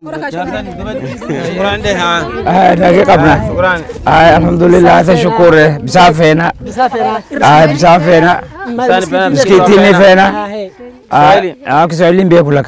Shukran deh ha. Ay, nage qabna. Shukran. Ay, alhamdulillah ta shukure. Bisa fena. Ay, bisa fena. Sani pena Msikiti ni fena. Swahili. Ay, ah, Kiswahili mbe kulaka.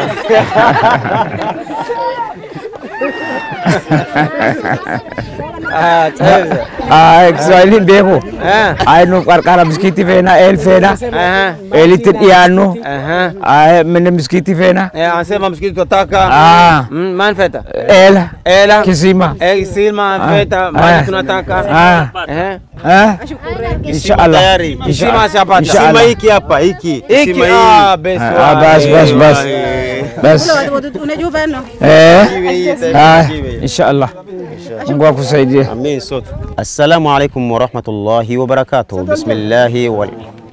Ah, cahil. Ay, Kiswahili mbe ko. Eh. Ay, no karkara msikiti fena, el fena. Aha. Elitin ianu. Aha. Ay, mene msikiti fena. Eh, anasema msikiti tunataka. Ah. Mm, man feta. El. Ela. Kisima. Eh, silma feta, Ah. man tunataka. Ah. Eh. Ah. Inshallah. Tayari. Kisima shapata. Inshallah. Kisima hiki hapa hiki Hiki Kisima hii. ah, bes. Ah, bas, bas, bas. Bas. Eh. Ah, inshallah. Mungu akusaidie. Amin sote. Assalamu alaikum warahmatullahi wabarakatuh. Bismillahi wal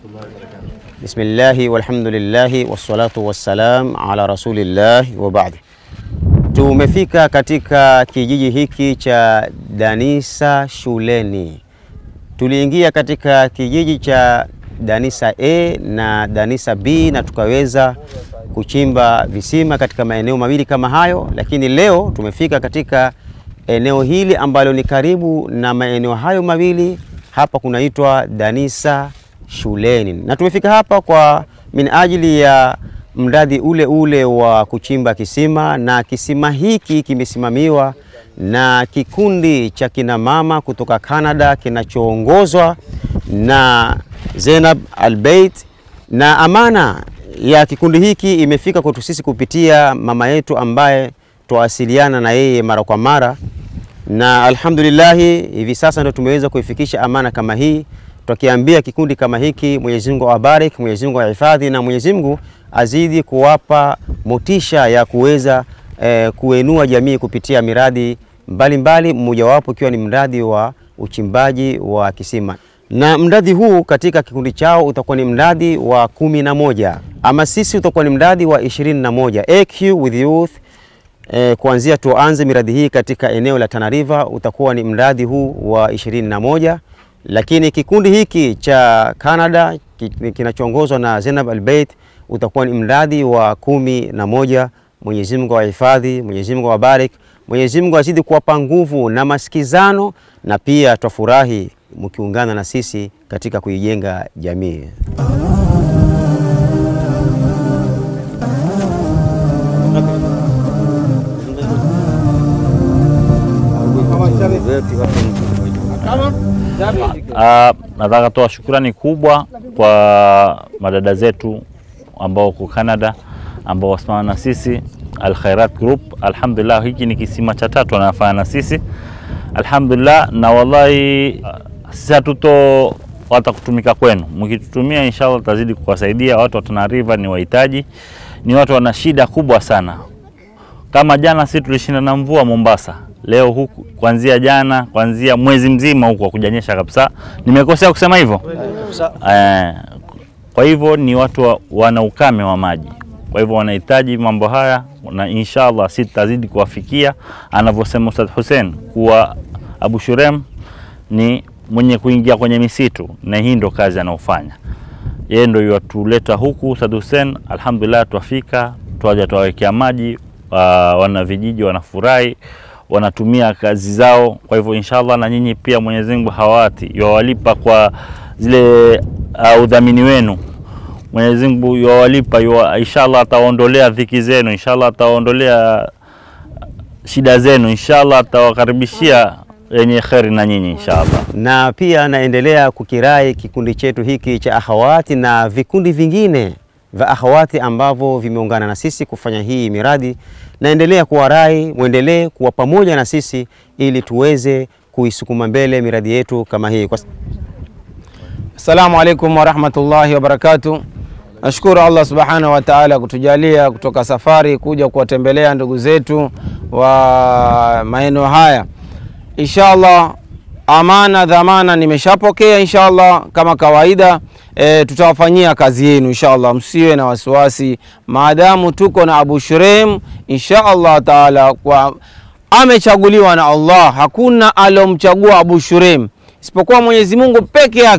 Bismillahi walhamdulillahi wassalatu wassalam ala rasulillahi wa ba'di. Tumefika katika kijiji hiki cha Danisa shuleni. Tuliingia katika kijiji cha Danisa A na Danisa B na tukaweza kuchimba visima katika maeneo mawili kama hayo, lakini leo tumefika katika eneo hili ambalo ni karibu na maeneo hayo mawili. Hapa kunaitwa Danisa shuleni, na tumefika hapa kwa min ajili ya mradi ule ule wa kuchimba kisima, na kisima hiki kimesimamiwa na kikundi cha kina mama kutoka Canada kinachoongozwa na Zainab Albeit, na amana ya kikundi hiki imefika kwetu sisi kupitia mama yetu ambaye twawasiliana na yeye mara kwa mara, na alhamdulillahi hivi sasa ndio tumeweza kuifikisha amana kama hii, tukiambia kikundi kama hiki, Mwenyezi Mungu awabariki, Mwenyezi Mungu awahifadhi na Mwenyezi Mungu azidi kuwapa motisha ya kuweza eh, kuenua jamii kupitia miradi mbalimbali, mmojawapo ikiwa ni mradi wa uchimbaji wa kisima na mradi huu katika kikundi chao utakuwa ni mradi wa kumi na moja ama sisi utakuwa ni mradi wa ishirini na moja AQ with youth eh, kuanzia tuanze miradi hii katika eneo la Tana River utakuwa ni mradi huu wa ishirini na moja lakini kikundi hiki cha Canada ki- kinachoongozwa na Zainab Albeit utakuwa ni mradi wa kumi na moja. Mwenyezi Mungu awahifadhi, Mwenyezi Mungu awabariki, Mwenyezi Mungu azidi kuwapa nguvu na masikizano, na pia twafurahi mkiungana na sisi katika kuijenga jamii. Ah, nataka toa shukrani kubwa kwa madada zetu ambao wako Canada ambao wasimama na sisi Al Khairat Group. Alhamdulillah, hiki ni kisima cha tatu wanafanya na sisi alhamdulillah, na wallahi ah, sisi hatuto hata kutumika kwenu, mkitutumia inshallah tutazidi kuwasaidia watu wa Tana River. Ni wahitaji, ni watu wana shida kubwa sana kama jana sisi tulishinda na mvua Mombasa, leo huku kuanzia jana, kuanzia mwezi mzima huku hakujanyesha kabisa. Nimekosea kusema hivyo? Eh, kwa hivyo ni watu wa, wana ukame wa maji, kwa hivyo wanahitaji mambo haya, na inshallah sisi tutazidi kuwafikia, anavyosema Ustadh Hussein kuwa Abu Shurem ni mwenye kuingia kwenye misitu, na hii ndo kazi anaofanya yeye ndo yatuleta huku Said Hussein. Alhamdulillah, twafika twaja twawekea maji uh, wana vijiji wanafurahi, wanatumia kazi zao. Kwa hivyo inshallah, na nyinyi pia Mwenyezi Mungu hawati yawalipa kwa zile uh, udhamini wenu. Mwenyezi Mungu yawalipa yuwa, inshallah atawaondolea dhiki zenu, inshallah atawaondolea shida zenu, inshallah atawakaribishia yenye kheri na nyinyi inshallah. na pia naendelea kukirai kikundi chetu hiki cha akhawati na vikundi vingine vya akhawati ambavyo vimeungana na sisi kufanya hii miradi. Naendelea kuwarai mwendelee kuwa pamoja na sisi ili tuweze kuisukuma mbele miradi yetu kama hii kwa Assalamu alaikum warahmatullahi wabarakatuh. Nashukuru Allah subhanahu wa ta'ala kutujalia kutoka safari kuja kuwatembelea ndugu zetu wa maeneo haya. Inshallah, amana dhamana nimeshapokea inshallah, kama kawaida e, tutawafanyia kazi yenu inshallah, msiwe na wasiwasi, maadamu tuko na Abu Shurem inshallah taala, kwa amechaguliwa na Allah, hakuna alomchagua Abu Shurem isipokuwa Mwenyezi Mungu peke yake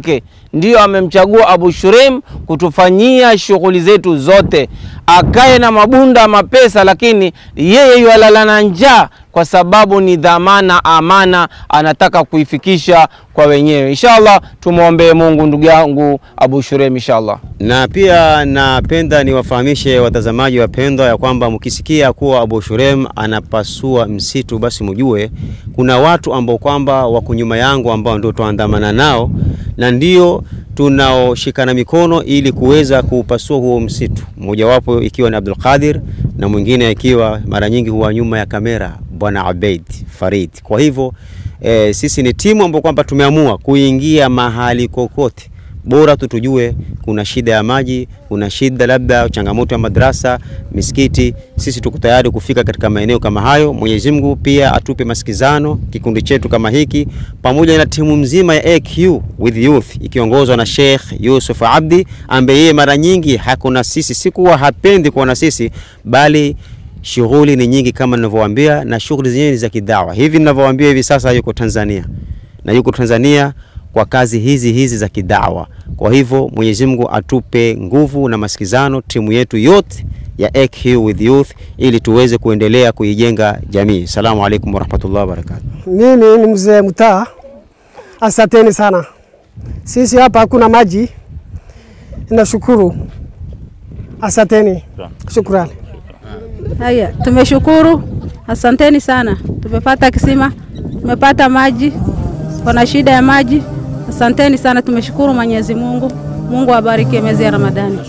ndiyo amemchagua Abu Shurem kutufanyia shughuli zetu zote, akae na mabunda mapesa, lakini yeye yualala na njaa kwa sababu ni dhamana, amana anataka kuifikisha kwa wenyewe. Inshallah, tumwombee Mungu ndugu yangu Abu Shurem, inshallah. Na pia napenda niwafahamishe watazamaji wapendwa ya kwamba mkisikia kuwa Abu Shurem anapasua msitu, basi mjue kuna watu ambao kwamba wako nyuma yangu ambao ndio tuandamana nao na ndio tunaoshikana mikono ili kuweza kuupasua huo msitu, mmojawapo ikiwa ni Abdul Qadir na mwingine ikiwa mara nyingi huwa nyuma ya kamera Bwana Abeid Farid. Kwa hivyo e, sisi ni timu ambayo kwamba tumeamua kuingia mahali kokote bora tu tujue kuna shida ya maji, kuna shida labda changamoto ya madrasa, misikiti. Sisi tuko tayari kufika katika maeneo kama hayo. Mwenyezi Mungu pia atupe masikizano, kikundi chetu kama hiki pamoja na timu mzima ya AQ with youth ikiongozwa na Sheikh Yusuf Abdi ambaye yeye mara nyingi hakuna sisi, si kuwa hapendi kuwa na sisi, bali shughuli ni nyingi kama ninavyowaambia, na shughuli zenyewe ni za kidawa. Hivi ninavyowaambia hivi sasa yuko Tanzania na yuko Tanzania kwa kazi hizi hizi za kidawa. Kwa hivyo Mwenyezi Mungu atupe nguvu na masikizano timu yetu yote ya AQ with youth ili tuweze kuendelea kuijenga jamii. Salamu alaikum warahmatullahi wabarakatuh. Mimi ni mzee mtaa. Asanteni sana. Sisi hapa hakuna maji. Nashukuru. Asanteni. Shukrani. Haya, tumeshukuru, asanteni sana. Tumepata kisima, tumepata maji, kuna shida ya maji. Asanteni sana, tumeshukuru Mwenyezi Mungu. Mungu abariki mwezi ya Ramadhani.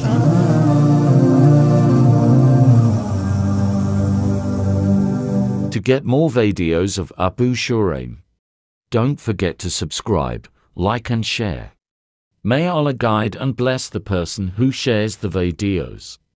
To get more videos of Abu Shuraim, don't forget to subscribe, like and share. May Allah guide and bless the person who shares the videos.